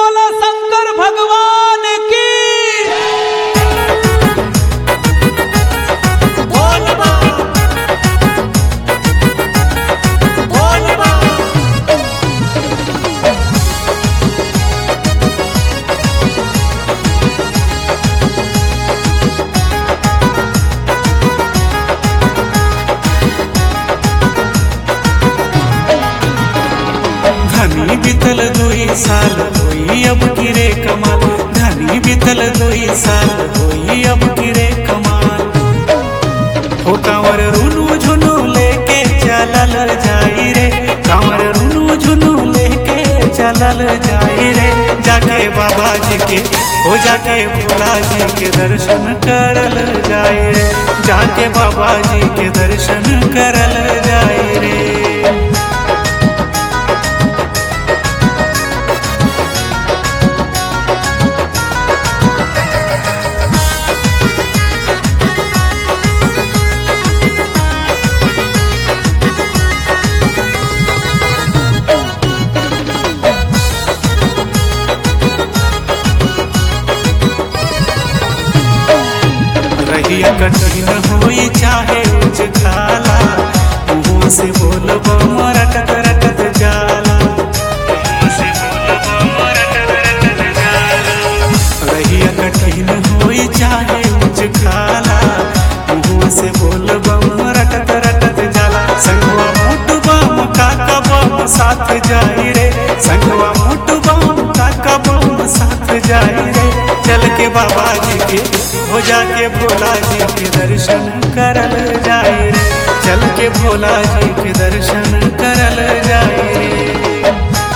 बोला शंकर भगवान की धनी बीतल दुई साल होई अब किरे कमाल धनी बीतल दुई साल होई अब किरे कमाल हो कांवर रुनु झुनु लेके चलल जाई रे कांवर रुनु झुनु लेके चलल जाई रे जाके बाबा जी के हो जाके भोला जी के दर्शन करल जाई रे जाके बाबा जी के दर्शन करल जाई रे रहिया कठिन होई चाहे उच खाला मुंह से बोलब रटत रटत जाला मुंह से बोलब रटत रटत जाला रहिया कठिन होई चाहे उच खाला मुंह से बोलब रटत रटत जाला संगवा मोट बम काका बम साथ जाई रे संगवा मोट बम काका बम साथ जाई रे चल के बाबा जी के हो जाके भोला जी के दर्शन करल जाए रे चल के भोला जी के दर्शन करल जाए रे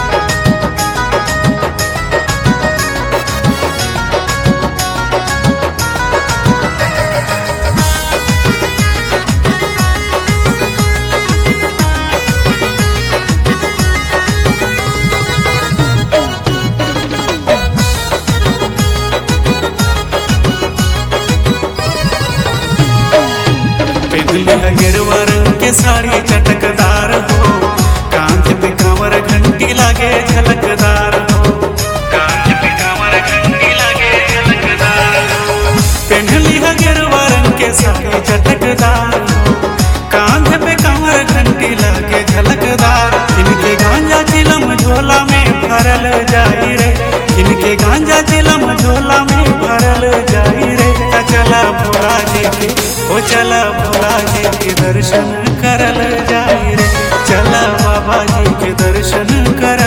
पिघली है गिरवा रंग के साड़ी चटकदार हो कांध पे कांवर घंटी लागे झलकदार हो कांध पे कांवर घंटी लागे झलकदार हो पिघली है गिरवा रंग के साड़ी चटकदार हो कांध पे कांवर घंटी लागे झलकदार इनके गांजा चिलम झोला में भरल जाई रे इनके गांजा चिलम झोला में भरल जाई रे ता चला भोला जी के ओ चला भोला जी के दर्शन करल जाई रे चला बाबा जी के दर्शन करल